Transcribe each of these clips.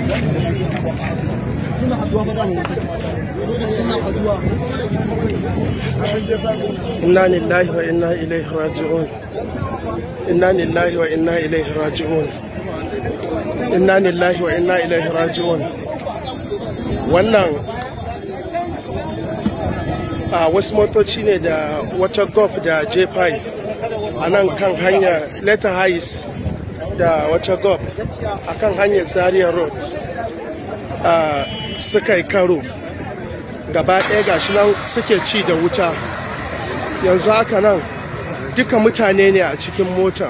inna lillahi wa inna ilaihi raji'un inna lillahi wa inna ilaihi raji'un inna lillahi wa inna ilaihi raji'un wannan a wasu motoci ne da wata golf da j5 a nan kan hanyar letter heights da wata golf a kan hanyar zaria road a suka yi karo gaba ɗaya gashi nan suke ci da wuta yanzu haka nan duka mutane ne a cikin mota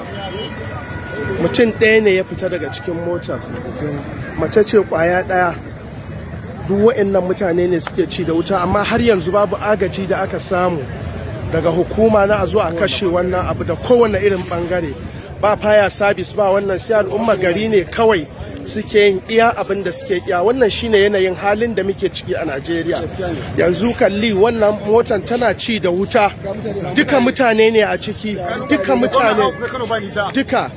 mutum ɗaya ne ya fita daga cikin mota mace ce ƙwaya ɗaya duk wa'annan mutane ne suke ci da wuta amma har yanzu babu agaji da aka samu daga hukuma na a zo a kashe wannan abu da kowane irin bangare ba faya sabis ba wannan sai al'umma gari ne kawai suke yin iya abin da suke iya wannan shine yanayin halin da muke ciki a Najeriya yanzu kalli wannan motan tana ci da wuta duka mutane ne a ciki duka mutane duka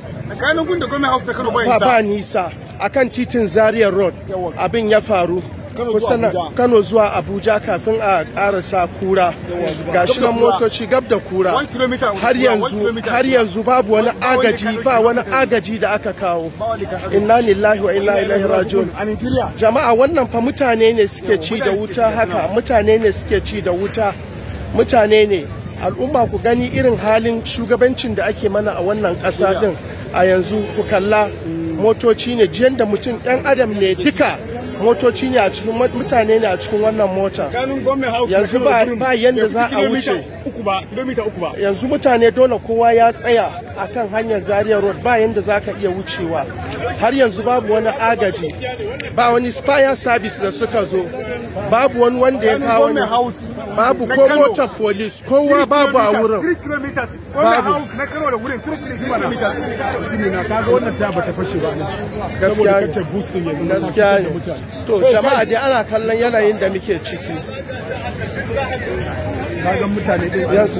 ba ba nisa akan titin Zaria Road abin ya faru kusa Kano zuwa Abuja kafin a karasa kura ga shi nan motoci gab da kura har yanzu har yanzu babu wani agaji ba wani agaji da aka kawo inna lillahi wa inna ilaihi rajiun jama'a wannan fa mutane ne suke ci da wuta haka mutane ne suke ci da wuta mutane ne al'umma ku gani irin halin shugabancin da ake mana a wannan ƙasa din a yanzu ku kalla motoci ne jiyan da mutum ɗan adam ne duka motoci ne a cikin mutane ne a cikin wannan mota yanzu ba ba yanda za a wuce yanzu mutane dole kowa ya tsaya akan hanyar zaria road ba yanda za ka iya wucewa har yanzu babu wani agaji ba wani spire service da suka zo babu wani wanda ya kawo ne babu ko motar police kowa babu a wurin babu na kano da wurin 3 km na kaga wannan ta bata fashe ba na gaskiya kace boosting yanzu gaskiya ne to jama'a dai ana kallon yanayin da muke ciki kaga mutane dai yanzu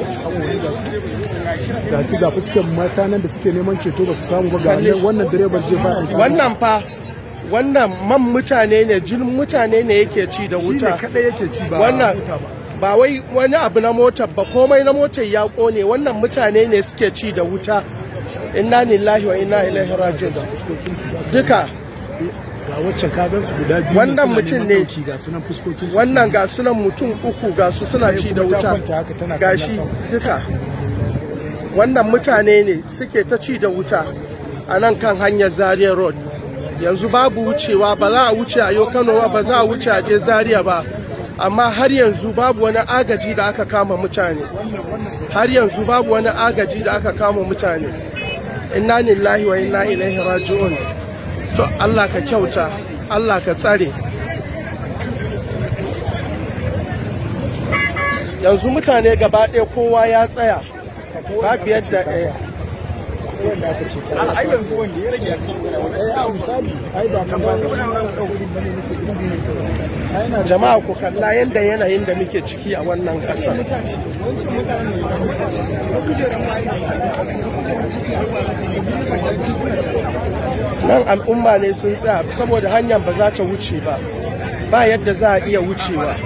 ga su ga fuskar mata nan da suke neman ceto ba su samu ba ga wannan direban zai ba wannan fa wannan man mutane ne jinin mutane ne yake ci da shi ne wuta kadai yake ci ba wannan mota ba ba wai wani abu na motar ba komai na motar ya kone wannan mutane ne suke ci da wuta inna lillahi wa inna ilaihi rajiun duka ga waccan ka gan su guda biyu Wannan suna mutum neman ne. ɗauki, ga sunan fuskokin su wannan ga sunan mutum uku ga su suna ci da kuma ta wuta kwanta haka tana gashi kallon sama. duka wannan mutane ne suke ta ci da wuta a nan kan hanyar zaria road yanzu babu wucewa ba za a wuce a yau kano ba ba za a wuce a je zaria ba amma har yanzu babu wani agaji da aka kama mutane har yanzu babu wani agaji da aka kama mutane inna lillahi wa inna ilaihi raji'un to Allah ka kyauta Allah ka tsare yanzu mutane gaba ɗaya kowa ya tsaya babu yadda ɗaya wanda aka ce ka ai yanzu wanda ya rage eh a misali ai ba kamar jama'a ku kalla yadda yanayin da muke ciki a wannan ƙasa nan al'umma ne sun tsaya saboda hanyar ba za ta wuce ba ba yadda za a iya wucewa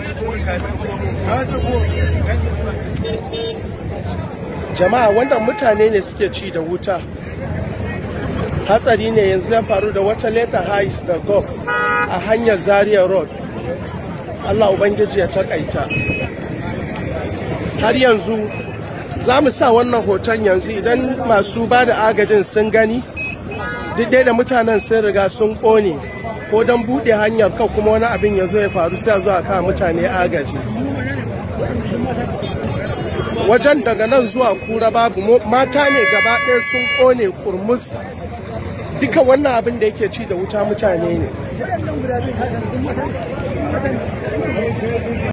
jama'a wannan mutane ne suke ci da wuta hatsari ne yanzu ya faru da wata leta hais da golf a hanyar zaria road allah ubangiji ya takaita har yanzu za mu sa wannan hoton yanzu idan masu ba da agajin sun gani duk dai da mutanen sun riga sun ƙone ko don buɗe hanyar kan kuma wani abin ya zo ya faru sai a zo a kawo mutane agaji wajen daga nan zuwa kura babu mo- mata ne gaba ɗaya sun ƙone kurmus duka wannan abin da yake ci da wuta mutane ne